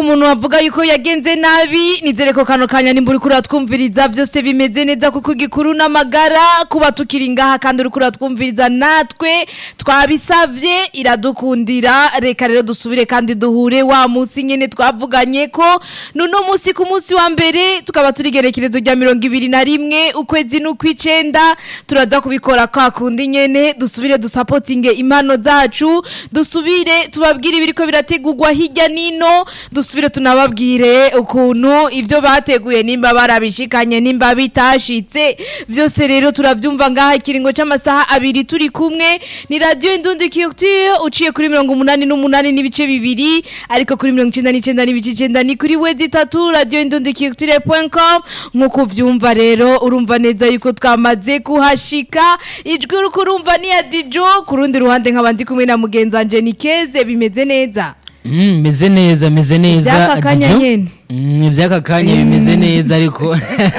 umuntu wavuga yuko yagenze nabi nizere ko kano kanya nimba uriko uratwumviriza byose bimeze neza kuko igikuru n'amagara kuba tukiri ngaha kandi uriko uratwumviriza natwe twabisavye iradukundira reka rero dusubire kandi duhure wa munsi nyene twavuganye ko nuno munsi ku munsi wa mbere tukaba turi gerekerezo rya mirongo ibiri na rimwe ukwezi n'ukw'icenda turaza kubikora kwa kundi nyene dusubire dusapotinge impano zacu dusubire tubabwire ibiriko birategurwa hirya nino dusubire tunababwire ukuntu ivyo bateguye nimba barabishikanye nimba bitashitse vyose rero turavyumva ngaha ikiringo c'amasaha abiri turi kumwe ni radio indundi culture uciye kuri mirongo umunani n'umunani n'ibice bibiri ariko kuri mirongo icenda n'icenda n'ibice icenda ni kuri wezi itatu radio indundi culture.com nk'uko uvyumva rero urumva neza yuko twamaze kuhashika ijwi uriko urumva ni ya dijo ku rundi ruhande nkaba ndi kumwe na mugenzi wanje ni keze bimeze neza Mm, meze neza meze neza Ivy'aka kanya Dijo. nyene. Mm, ivy'aka kanya bimeze neza ariko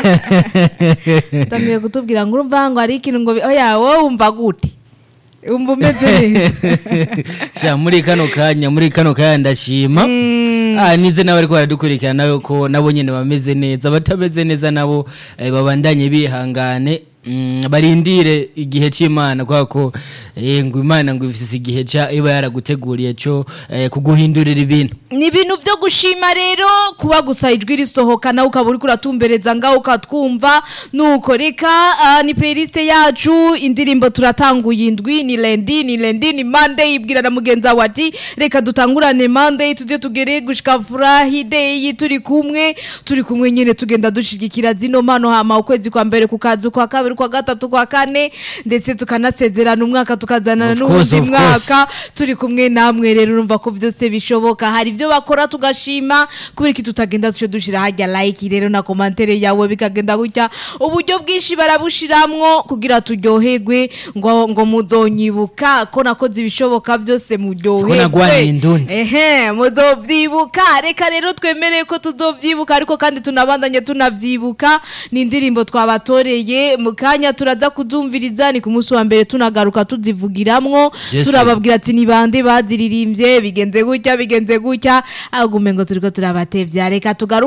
utangiye kutubwira ngo urumva ngo hari ikintu ngo bi- oya wowe wumva gute wumva umeze neza sha muri kano kanya muri kano kanya ndashima ah nize nawe ariko baradukurikirana nawe ko nabo nyene bameze neza abatameze neza nabo eh, babandanye bihangane Mm, barindire igihe c'imana kubera ko eh, ngo imana ngo ifise igihe ca iba yaraguteguriye co eh, kuguhindurira ibintu ni ibintu byo gushima rero kuba gusa ijwi risohoka nawe ukaba uriko uratumbereza ngaho ukatwumva nuko reka ah, ni playlist yacu indirimbo turatanguye indwi ni lendi ni lendi ni monday ibwira na mugenzi wawe ati reka dutangurane monday tuze tugere gushika friday turi kumwe turi kumwe nyene tugenda dushigikira zino mpano hama ukwezi kwa mbere kukaza kwa kabiri kwa gatatu kwa kane ndetse tukanasezerana umwaka tukazanana Of course, n'uwundi of course. mwaka turi kumwe namwe rero urumva ko byose bishoboka hari ibyo bakora tugashima kubera ko tutagenda tuce dushira hajya like rero na komantere yawe bikagenda gutya uburyo bwinshi barabushiramwo kugira turyoherwe ngo ngo muzonyibuka ko nakoze ibishoboka byose Ko nagwaniye indundi. ehe muzovyibuka reka rero twemereye ko tuzovyibuka ariko kandi tunabandanye tunavyibuka ni indirimbo twabatoreye mu kanya turaza kuzumviriza ni ku munsi wa mbere tunagaruka tuzivugiramwo Yes, turababwira ati ni bande baziririmbye bigenze gutya bigenze gutya agume ngo turiko turabatevya reka tugaruke